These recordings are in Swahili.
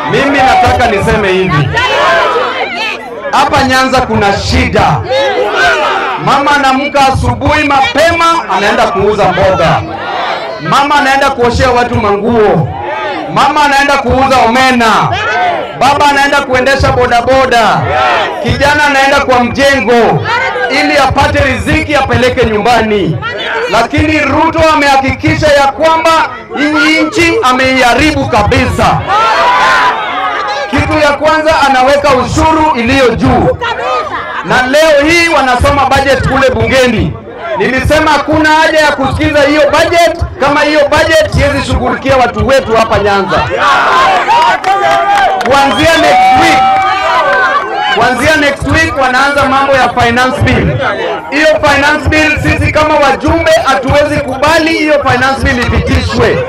Mimi nataka niseme hivi, hapa Nyanza kuna shida. Mama anaamka asubuhi mapema, anaenda kuuza mboga. Mama anaenda kuoshea watu manguo. Mama anaenda kuuza omena. Baba anaenda kuendesha bodaboda. Kijana anaenda kwa mjengo ili apate riziki apeleke nyumbani. Lakini Ruto amehakikisha ya kwamba hii nchi ameiharibu kabisa. Kitu ya kwanza anaweka ushuru iliyo juu, na leo hii wanasoma budget kule bungeni. Nilisema hakuna haja ya kusikiza hiyo budget kama hiyo budget siwezi shughulikia watu wetu hapa Nyanza. Kuanzia next week, kuanzia next week wanaanza mambo ya finance bill. Hiyo finance bill sisi kama wajumbe hatuwezi kubali hiyo finance bill ipitishwe.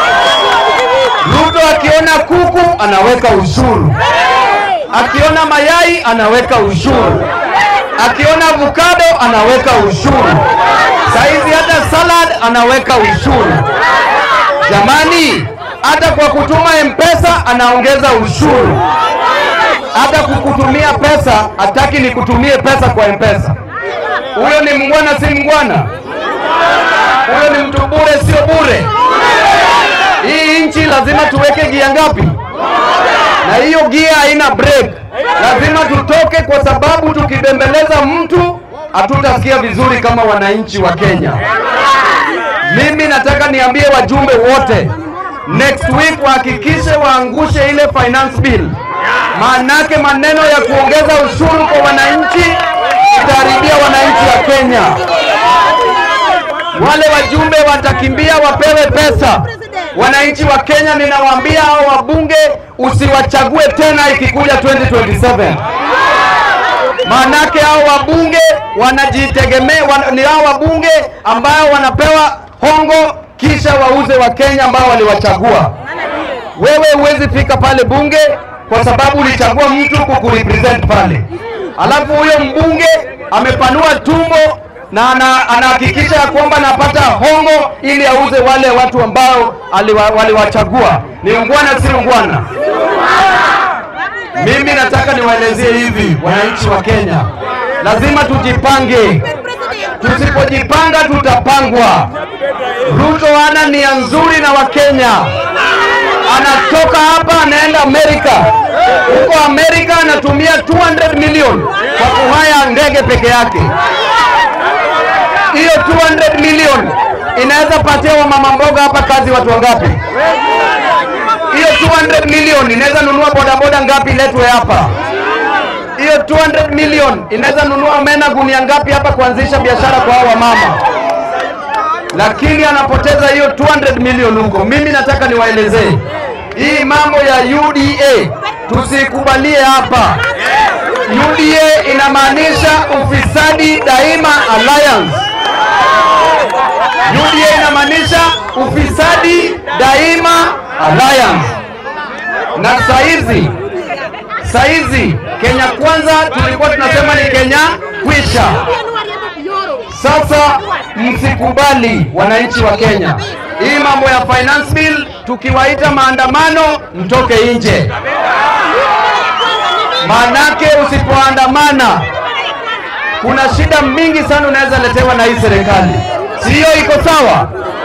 Ruto akiona kuku anaweka ushuru, akiona mayai anaweka ushuru, akiona avocado anaweka ushuru, saizi hata salad anaweka ushuru. Jamani, hata kwa kutuma M-Pesa anaongeza ushuru. Hata kukutumia pesa hataki nikutumie pesa kwa M-Pesa. Huyo ni mngwana, si mngwana? Huyo ni mtu bure, sio bure? Hii nchi lazima tuweke gia ngapi? Na hiyo gia haina break. Lazima tutoke, kwa sababu tukibembeleza mtu hatutasikia vizuri kama wananchi wa Kenya. Mimi nataka niambie wajumbe wote, next week wahakikishe waangushe ile finance bill, maanake maneno ya kuongeza ushuru kwa wananchi itaharibia wananchi wa Kenya. Wale wajumbe watakimbia wapewe pesa. Wananchi wa Kenya, ninawaambia hao wabunge usiwachague tena ikikuja 2027 maanake hao wabunge wanajitegemea, wan, ni hao wabunge ambao wanapewa hongo kisha wauze wa Kenya ambao waliwachagua. Wewe huwezi fika pale bunge kwa sababu ulichagua mtu kukurepresent pale, alafu huyo mbunge amepanua tumbo na ana- anahakikisha ya kwamba anapata hongo ili auze wale watu ambao aliwa- waliwachagua. Ni ungwana, si ungwana? Mimi nataka niwaelezie hivi, wananchi wa Kenya, lazima tujipange. Tusipojipanga tutapangwa. Ruto hana nia nzuri na Wakenya, anatoka hapa anaenda Amerika. Huko Amerika anatumia 200 milioni kwa kuhaya ndege peke yake. Hiyo 200 milioni inaweza patia wamama mboga hapa kazi watu wangapi? Hiyo 200 milioni inaweza nunua bodaboda ngapi letwe hapa? Hiyo 200 milioni inaweza nunua omena gunia ngapi hapa kuanzisha biashara kwa hao wamama? Lakini anapoteza hiyo 200 milioni huko. Mimi nataka niwaelezee hii mambo ya UDA tusikubalie hapa. UDA inamaanisha ufisadi daima alliance. UDA inamaanisha ufisadi daima alliance. Na saizi saizi Kenya kwanza tulikuwa tunasema ni Kenya kwisha. Sasa msikubali wananchi wa Kenya, hii mambo ya finance bill, tukiwaita maandamano mtoke nje, manake usipoandamana kuna shida mingi sana unaweza letewa na hii serikali. Si hiyo iko sawa?